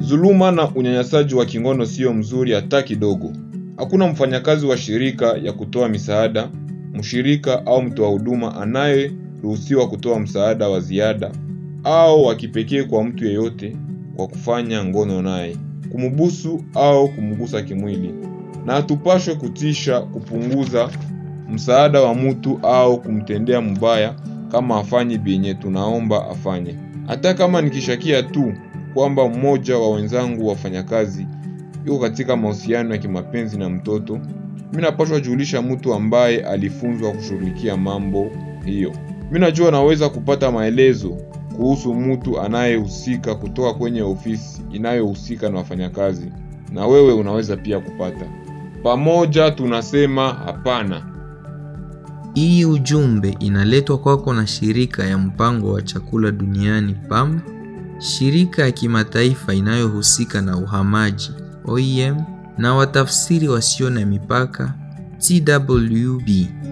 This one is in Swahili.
Dhuluma na unyanyasaji wa kingono sio mzuri hata kidogo. Hakuna mfanyakazi wa shirika ya kutoa misaada, mshirika au mtoa huduma anayeruhusiwa kutoa msaada wa ziada au wa kipekee kwa mtu yeyote kwa kufanya ngono naye, kumbusu au kumgusa kimwili, na hatupashwe kutisha, kupunguza msaada wa mtu au kumtendea mbaya kama afanyi benye tunaomba afanye. Hata kama nikishakia tu kwamba mmoja wa wenzangu wafanyakazi yuko katika mahusiano ya kimapenzi na mtoto, mimi napashwa julisha mtu ambaye alifunzwa kushughulikia mambo hiyo. Mimi najua naweza kupata maelezo kuhusu mtu anayehusika kutoka kwenye ofisi inayohusika na wafanyakazi, na wewe unaweza pia kupata. Pamoja tunasema hapana. Hii ujumbe inaletwa kwako na shirika ya mpango wa chakula duniani PAM, shirika ya kimataifa inayohusika na uhamaji OIM, na watafsiri wasio na mipaka TWB.